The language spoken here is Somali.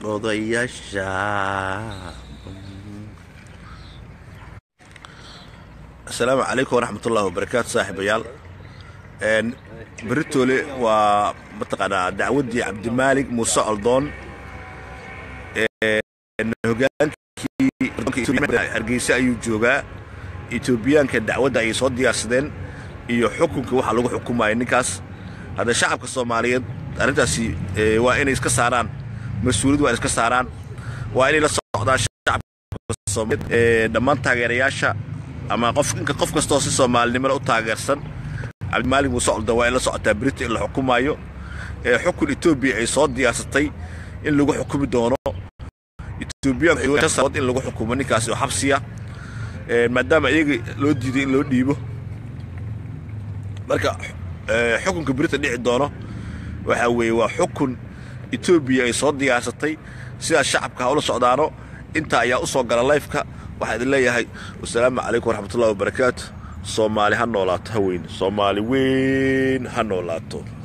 odayaasha asalaamu calaykum waraxmatullahi wabarakaatu saaxiibayaal beritoole waa mataqaanaa dacwaddii cabdimaalig muuse oldoon hogaankii hargeysa ayuu joogaa etoobiyaanka dacwadda ayay soo diyaarsadeen iyo xukunka waxa lagu xukumaya ninkaas hadda shacabka soomaaliyeed arrintaasi waa inay iska saaraan mas-uuliyad waa inay iska saaraan waa inay la socdaan shacabka soomaaliyeed dhammaan taageerayaasha ama qof inka qof kastoo si soomaalinimada u taageersan cabdimaalig muuse oldoon waa in la socotaa berito in la xukumaayo xukun etoobiya ay soo diyaarsatay in lagu xukumi doono etoobiyaanku in lagu xukumo ninkaasi oo xabsiya maadaama iyaga loo diiday in loo dhiibo marka xukunka berita dhici doono waxaa weeye waa xukun etoobiya ay soo diyaarsatay sidaas shacabka ha ula socdaano intaa ayaa u soo gala layfka waxaa idin leeyahay wasalaamu calaykum waraxmatullahi wabarakaatu soomaali ha noolaato ha weyn soomaali weyn ha noolaato